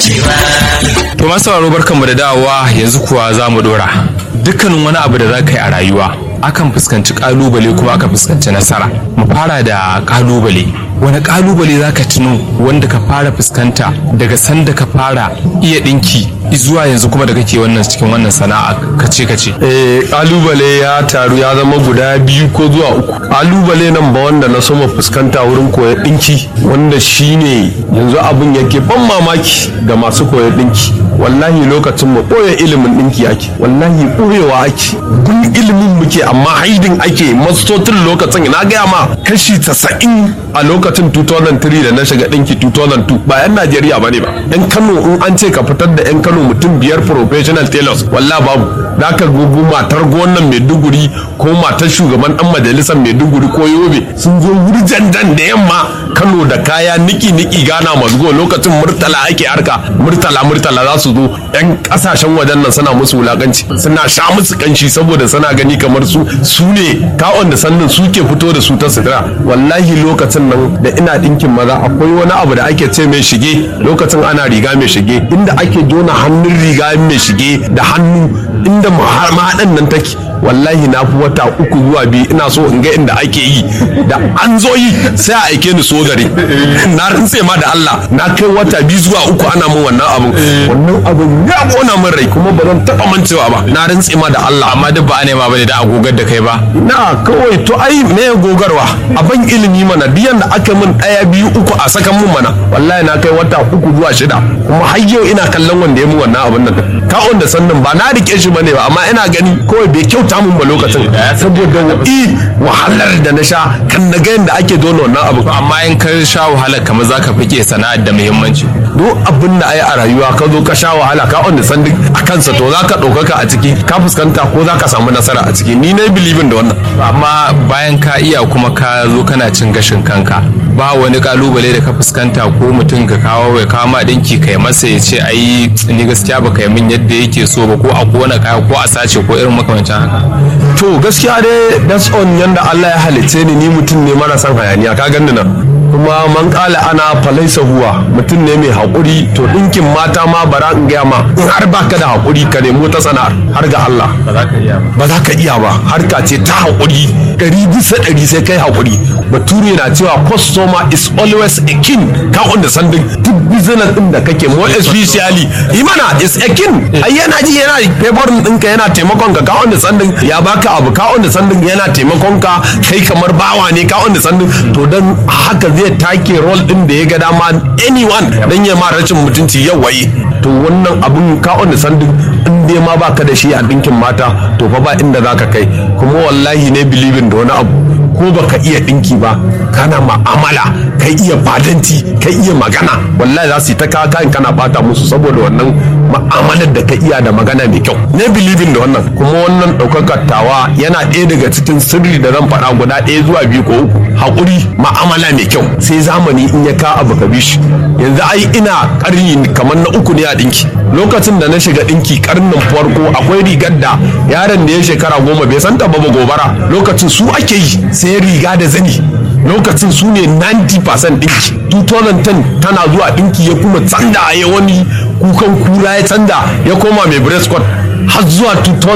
To masu sauraro barkanmu da dawowa yanzu kuwa za mu dora. Dukkanin wani abu da za ka yi a rayuwa akan fuskanci kalubale kuma aka fuskanci nasara. Mu fara da kalubale. Wani kalubale za ka tuno wanda ka fara fuskanta daga sanda ka fara iya ɗinki zuwa yanzu kuma da kake wannan cikin wannan sana'a kace kace. Eh, kalubale ya taru ya zama guda biyu ko zuwa uku kalubale nan ba wanda na soma fuskanta wurin koyar dinki wanda shine yanzu abin yake ban mamaki ga masu koyar dinki wallahi lokacin mu ɓoye ilimin dinki ake wallahi ɓoyewa ake gun ilimin muke amma haidin ake mastotin lokacin na gaya ma kashi tasa'in a lokacin 2003 da na shiga dinki 2002 ba yan najeriya ba ne ba yan kano in an ce ka fitar da yan kano mutum biyar professional tailors wallahi babu da ka gugu matar gonan maiduguri ko matar shugaban dan majalisar maiduguri ko yobe sun zo wurjanjan da yamma kano da kaya niki niki gana mazgo lokacin murtala ake harka murtala murtala za su zo yan kasashen wajen nan suna musu wulakanci suna sha musu kanshi saboda suna gani kamar su su ne kawon da sannan su ke fito da su ta sutura wallahi lokacin nan da ina dinkin maza akwai wani abu da ake ce mai shige lokacin ana riga mai shige inda ake jona hannun riga mai shige da hannu inda mahaɗan nan take wallahi na fi wata uku zuwa biyu ina so in ga inda ake yi da an zo yi sai a aike ni so gari na rantse ma da Allah na kai wata biyu zuwa uku ana min wannan abun wannan abun ya kona min rai kuma ba zan taba mancewa ba na rantse ma da Allah Amma duk ba a nema bane da agogar da kai ba. na kawai to ai me gogarwa a ban ilimi mana biyan da aka min daya biyu uku a sakan mun mana wallahi na kai wata uku zuwa shida kuma har yau ina kallon wanda ya min wannan abun nan ka wanda sannan ba na rike shi bane ba amma ina gani kawai bai kyauta mun ba lokacin saboda wa'i wahalar da na sha kan na ga yadda ake dole wannan abu Amma in ka sha wahala kamar za ka fike sana'ar da muhimmanci. duk abin da ai a rayuwa ka zo ka sha wahala ka wanda san a kansa to za ka ɗaukaka a ciki ka fuskanta ko za ka samu nasara a ciki ni na bilibin da wannan Amma bayan ka iya kuma ka zo kana cin gashin kanka ba wani kalubale da ka fuskanta ko mutum ka kawo ya kawo ma dinki kai masa ya ce ai ni gaskiya baka yi min yadda yake so ba ko a kona kaya ko a sace ko irin makamancin haka. to gaskiya dai that's on yanda Allah ya halicce ni ni mutum ne mara son hayaniya ka ganni nan kuma man kala ana falaisa huwa mutum ne mai haƙuri to ɗinkin mata ma bara in gaya ma in har baka da haƙuri ka nemo ta sana'ar har ga Allah Ba za ka iya ba. ba za ka iya ba harka ce ta haƙuri ɗari bisa ɗari sai kai haƙuri bature na cewa customer is always a king ka understanding duk business ɗin da kake more especially imana is a king ai yana ji yana favorin ɗinka yana taimakon ka ka understanding ya baka abu ka understanding yana taimakon ka kai kamar bawa ne ka understanding to dan haka zai take role ɗin da ya ga dama anyone dan ya ma rashin mutunci yau waye to wannan abun ka understanding in dai ma baka da shi a ɗinkin mata to fa ba inda zaka kai kuma wallahi ne believing da wani abu ko baka iya ɗinki ba kana ma'amala kai iya fadanti kai iya magana wallahi za su yi ta kawo kayan kana bata musu saboda wannan ma'amalar da ka iya da magana mai kyau ne believing da wannan kuma wannan ɗaukakar tawa yana ɗaya daga cikin sirri da zan faɗa guda ɗaya zuwa biyu ko uku haƙuri ma'amala mai kyau sai zamani in ya ka abu ka bi shi yanzu ai ina ƙarni kamar na uku ne a ɗinki lokacin da na shiga ɗinki ƙarnin farko akwai rigar da yaron da ya shekara goma bai san ta ba gobara lokacin su ake yi sai riga da zani lokacin su ne 90% ɗinki 2010 tana zuwa ɗinki ya kuma tsanda ya wani kukan kura ya tsanda ya koma mai breast cord har zuwa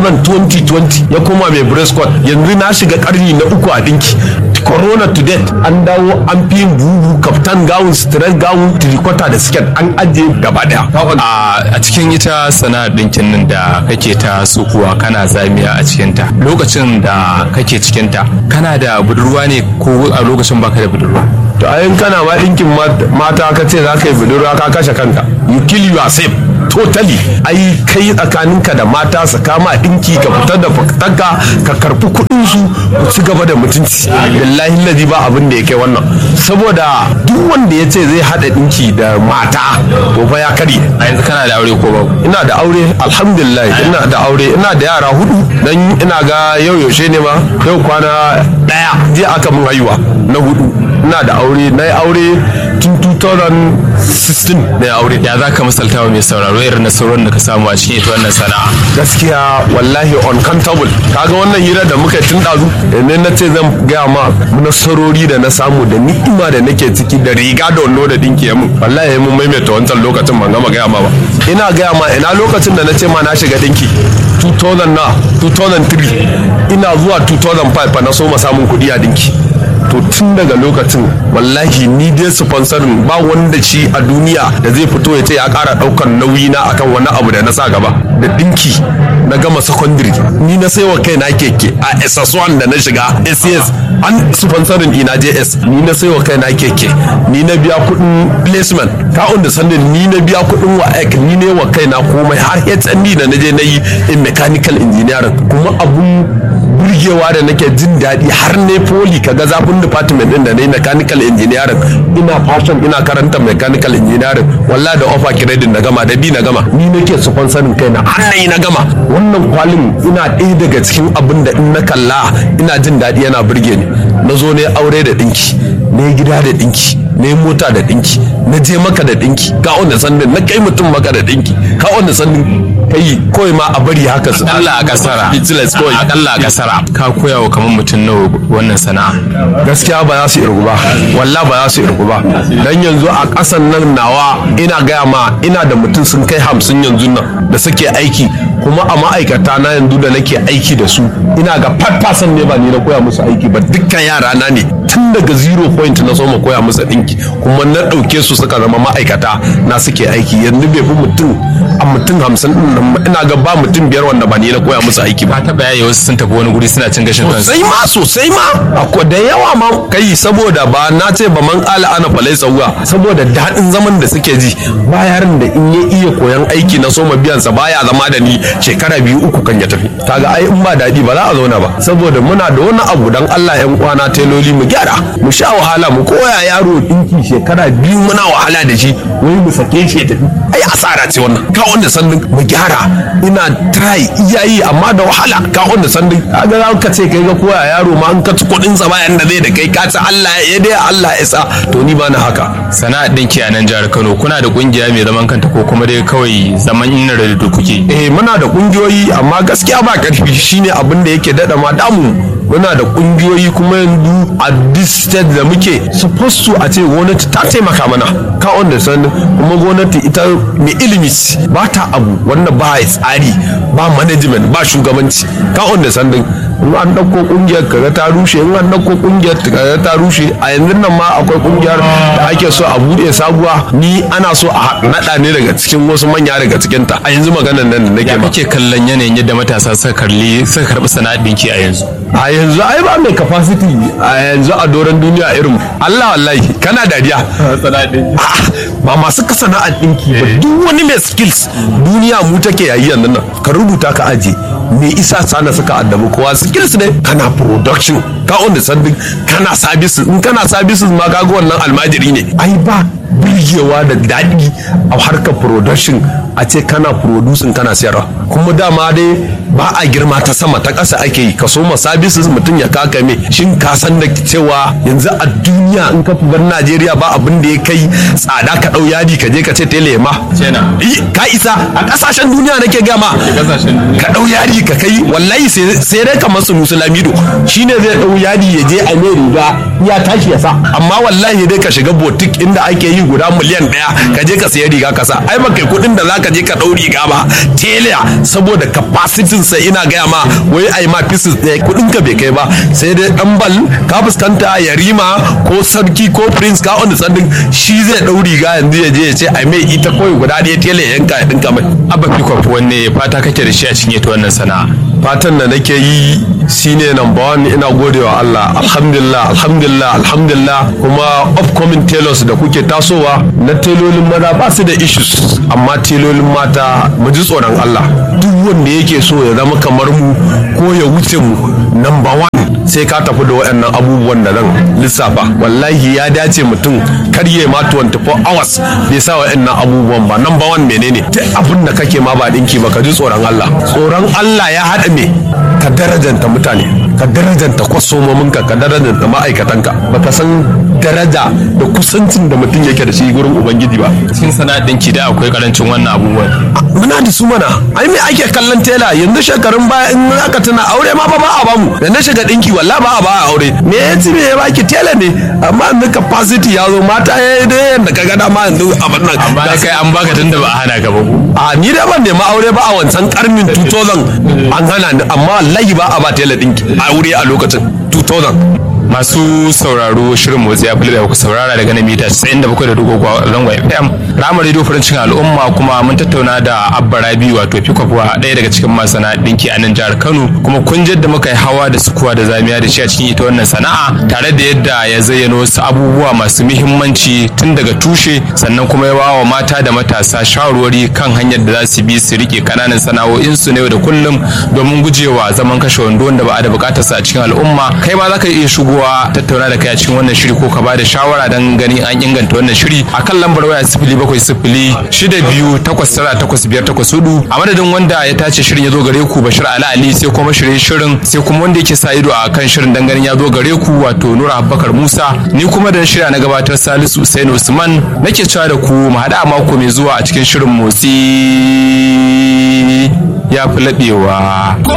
2020 ya koma mai breast cord yanzu na shiga karni na uku a dinki corona to date an dawo an fi yin bubu kaftan gawun stress gawun tirikota da siket an ajiye gaba daya a a cikin ita sana'ar ɗinkin nan da kake ta sukuwa kana zamiya a cikinta lokacin da kake cikinta kana da budurwa ne ko a lokacin baka da budurwa to ayin kana ma dinkin mata ka ce za ka yi budurwa ka kashe kanka you kill yourself totally ai kai tsakaninka da mata su kama dinki ka fitar da fitarka ka karfi kuɗin su ku ci gaba da mutunci billahi ladi ba abin da ya kai wannan saboda duk wanda ya ce zai haɗa dinki da mata to fa ya karye a yanzu kana da aure ko babu ina da aure alhamdulillah ina da aure ina da yara hudu dan ina ga yau yaushe ne ma yau kwana daya je aka mun haihuwa na hudu ina da aure na yi aure tun 16 na aure ya za ka misalta wa mai sauraro irin nasarorin da ka samu a cikin ita wannan sana'a gaskiya wallahi uncountable kaga wannan hira da muka tun dazu ne na ce zan gaya ma nasarori da na samu da ni'ima da nake ciki da riga da wando da dinki ya mun wallahi mun maimaita wancan lokacin ban gama gaya ma ba ina gaya ma ina lokacin da na ce ma na shiga dinki 2000 na 2003 ina zuwa 2005 fa na so ma samun kuɗi a dinki to tun daga lokacin wallahi ni dai sponsorin ba wanda shi a duniya da zai fito ya ce ya kara daukan nauyi na akan wani abu da na sa gaba da dinki na gama secondary ni na saiwa kai na keke a ss1 da na shiga ss an sponsorin ina js ni na saiwa kai na keke ni na biya kudin placement ka da sandin ni na biya kudin wa ek ni ne wa kai na komai har hnd da na je na yi in mechanical engineering kuma abun burgewa da nake jin daɗi har ne poli kaga zafin department din da na yi mechanical engineering ina fashion ina karanta mechanical engineering wallahi da offer credit na gama da bi na gama ni nake sponsorin kaina har na yi na gama wannan kwalin ina ɗaya daga cikin abin da in na kalla ina jin daɗi yana burge ni na zo ne aure da ɗinki ne gida da ɗinki ne mota da ɗinki na je maka da ɗinki ka wanda sandin na kai mutum maka da ɗinki ka wanda sandin kai kawai ma a bari haka su Allah a kasara Business kawai. Allah a kasara ka koya wa kamar mutum nawa wannan sana'a gaskiya ba za su irgu ba wallah ba za su irgu ba dan yanzu a ƙasan nan nawa ina gaya ma ina da mutum sun kai hamsin yanzu nan da suke aiki kuma a ma'aikata na yanzu da nake aiki da su ina ga 5% ne ba ni na koya musu aiki ba dukkan yara na ne tun daga zero point na so ma koya musu ɗinki kuma na ɗauke su suka zama ma'aikata na suke aiki yanzu bai fi mutum a mutum hamsin ɗin nan ba. ina ga ba mutum biyar wanda ba ni na koya musu aiki ba ka taɓa yaye wasu sun tafi wani guri suna cin gashin kansu sosai ma sosai ma akwai da yawa ma kai saboda ba na ce ba man kala ana falai sauwa saboda daɗin zaman da suke ji ba yaran da in ya iya koyan aiki na soma biyan sa baya zama da ni shekara biyu uku kan ya tafi kaga ai in ba daɗi ba za a zauna ba saboda muna da wani abu dan Allah yan uwana teloli mu gyara mu sha wahala mu koya yaro dinki shekara biyu muna wahala da shi wai mu sake shi ya tafi ai asara ce wannan ka wanda sannin mu gyara ina try iyayi amma da wahala ka wanda sannin kaga za ka ce kai ga koya yaro ma an ka ci kuɗin sa bayan da zai da kai ka ci Allah ya dai Allah ya sa to ni ba na haka sana'ar ɗinki a nan jihar Kano kuna da kungiya mai zaman kanta ko kuma dai kawai zaman inna da kuke eh muna da kungiyoyi amma gaskiya ba karfi shine abin da yake dada ma damu muna da kungiyoyi kuma yanzu a this state da muke supposed to a ce gwamnati ta taimaka mana ka wanda san kuma gwamnati ita mai ilimi ce. ba ta abu wanda ba ya tsari ba management ba shugabanci ka wanda san in an dauko kungiyar kaga ta rushe in an dauko kungiyar kaga ta rushe a yanzu nan ma akwai kungiyar da ake so a bude sabuwa ni ana so a nada ne daga cikin wasu manya daga cikin ta a yanzu maganar nan da nake ya ma kake kallon yanayin yadda matasa suka karli suka karɓi sana'ar ɗinki a yanzu a yanzu ai ba mai capacity a yanzu a doron duniya irin Allah wallahi kana dariya A'a, ba masu ka sana'ar ɗinki ba duk wani mai skills duniya mu take yayi yanzu nan ka rubuta ka aje me isa sana suka addabi kowa skills ne kana production ka on the sanding kana services in kana services ma kaga wannan almajiri ne ai ba birgewa da daɗi a harkar production a ce kana producing kana sayarwa kuma dama dai ba a girma ta sama ta ƙasa ake yi ka so ma services mutum ya kaka me shin ka san da cewa yanzu a duniya in ka bar Najeriya ba abin da ya kai tsada ka ɗau yadi ka je ka ce tele ma Kenan. Ih, ka isa a ƙasashen duniya nake gama kasashen duniya. ka ɗau yadi ka kai wallahi sai sai dai kamar su musulamido shine zai ɗau yadi ya je a mai riga ya tashi ya sa amma wallahi dai ka shiga botik inda ake yi guda miliyan ɗaya ka je ka sayi riga ka sa ai ba kai kuɗin da zaka je ka ɗau riga ba tela saboda capacity sa ina gaya ma wai ai ma pieces ɗaya kuɗin ka bai kai ba sai dai ɗan bal ka fuskanta yarima ko sarki ko prince ka wanda sandin shi zai ɗau riga yanzu ya je ya ce ai mai ita kawai guda ɗaya tela ya yanka ya ɗinka mai abba fikop wanne fata kake da shi a cikin ita wannan sana'a fatan da nake yi shine number one ina godewa Allah alhamdulillah alhamdulillah alhamdulillah kuma upcoming tailors da kuke tasowa na telolin maza ba su da issues amma telolin mata mu ji tsoron Allah duk wanda yake so ya zama kamar mu ko ya wuce mu number one sai ka tafi da waɗannan abubuwan da nan lissafa wallahi ya dace mutum karye ma 24 hours bai sa waɗannan abubuwan ba number one menene duk abin da kake ma ba dinki ba ka ji tsoron Allah tsoron Allah ya haɗa me ka darajanta mutane ka darajanta kwasomominka ka darajanta ma'aikatanka baka san daraja da kusancin da mutum yake da shi gurin ubangiji ba cikin sana'ar ɗinki da akwai karancin wannan abubuwan muna da su mana ai me ake kallon tela yanzu shekarun baya in aka tuna aure ma ba ba a bamu da na shiga dinki walla ba a ba a aure me ya ci me ya baki tela ne amma yanzu capacity ya zo mata ya yi dai yadda ka gada ma yanzu abin nan amma Da kai an baka tunda ba a hana ka ba ko a ni da ban nema aure ba a wancan karnin 2000 an hana ni amma wallahi ba a ba tela dinki aure a lokacin 2000 masu sauraro shirin motsi ya fi da ku saurara daga na mita 97.3 zangon fm ramar radio farin cikin al'umma kuma mun tattauna da abba rabi wato fikwafuwa ɗaya daga cikin masana ɗinki a nan jihar kano kuma kun da muka yi hawa da sukuwa da zamiya da shi a cikin ita wannan sana'a tare da yadda ya zayyano wasu abubuwa masu muhimmanci tun daga tushe sannan kuma ya bawa mata da matasa shawarwari kan hanyar da za su bi su rike kananan sana'o'insu na yau da kullum domin gujewa zaman kashe wando wanda ba a da bukatarsa a cikin al'umma kai ma za ka iya shigowa tattauna da kai a cikin wannan shiri ko ka ba da shawara don ganin an inganta wannan shiri a kan lambar waya sifili bakwai sifili shida biyu takwas tara takwas biyar takwas hudu a madadin wanda ya tace shirin ya zo gare ku bashir ali ali sai kuma shirye shirin sai kuma wanda yake sa ido a kan shirin dan ganin ya zo gare ku wato nura abubakar musa ni kuma da shirya na gabatar salisu usain usman nake cewa da ku mu haɗa a mako mai zuwa a cikin shirin motsi ya fi laɓewa.